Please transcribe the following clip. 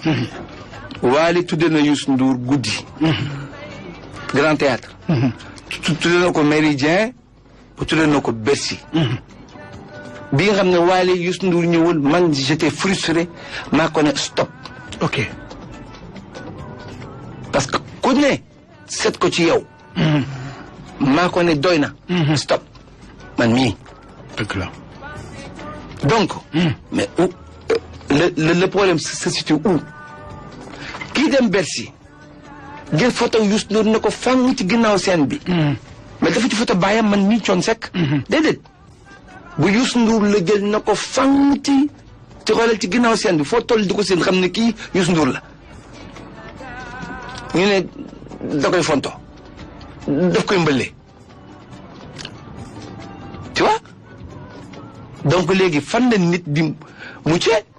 Waly tudde na Youssou Ndour guddi. Grand Théâtre. tudde na ko Méridien tudde na ko Bercy. bi nga xam ne Waly Youssou Ndour ñëwul man j'étais frustré maa ko ne stop. ok. parce que ku ne seet ko ci yow. maa ko ne doy na. stop man mii. dëgg la. donc. mais où le le le problème se situe où kii dem Bercy jël photo Youssou Ndour ne ko fang ci ginnaaw scène bi. mais dafa ci photo baayam man mii coon sekk. déedéet bu Youssou Ndour la jël na ko fang ci ci xoolal ci ginnaaw scène bi foo toll di ko seen xam ne kii Youssou Ndour la. ñu ne da koy fonto daf koy mbëllee tu vois donc léegi fan la nit di muccee